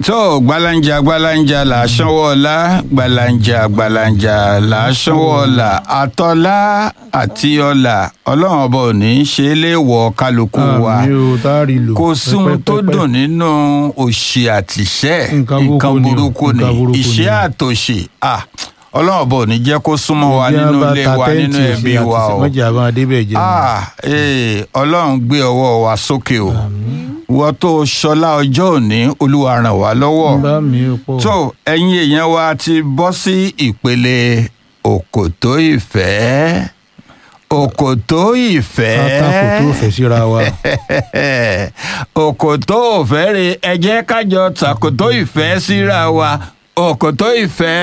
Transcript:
tó gbalanja gbalanja là á sanwó ọlá gbalanja gbalanja là á sanwó ọlá àtọlá àti ọlà ọlọ́run ọba ò ní í ṣe é léèwọ̀ kálukú wa àmì o tá a rí lò. kò sóhun tó pẹ́pẹ́pẹ́. dùn nínú òṣì àtìṣẹ́ Nǹkan nǹkan burúkú ni o, burúkú ni nǹkan burúkú ìṣẹ́ ni o. àtòṣì ah, ọlọ́run ọba ò ní jẹ́ kó súnmọ́ wa Ìjẹ́ nínú bá ilé ta wa tẹ́ǹtì nínú sí ẹbí àti wa o mọ́jà bá débẹ̀ jẹ́ ah, eh, ọlọ́run gbé ọwọ́ wa sókè o wọ́n tó ṣọlá ọjọ́ òní olúwa ràn wá lọ́wọ́ bá mi ò pọ̀. tó ẹ̀yin èèyàn wa ti bọ́ sí ìpele òkòtó ìfẹ́ òkòtó ìfẹ́ pátákó tó fẹ́ síra wa. òkòtó òfẹ́ re ẹ jẹ́ kájọ tàkòtó ìfẹ́ síra wa òkòtó ìfẹ́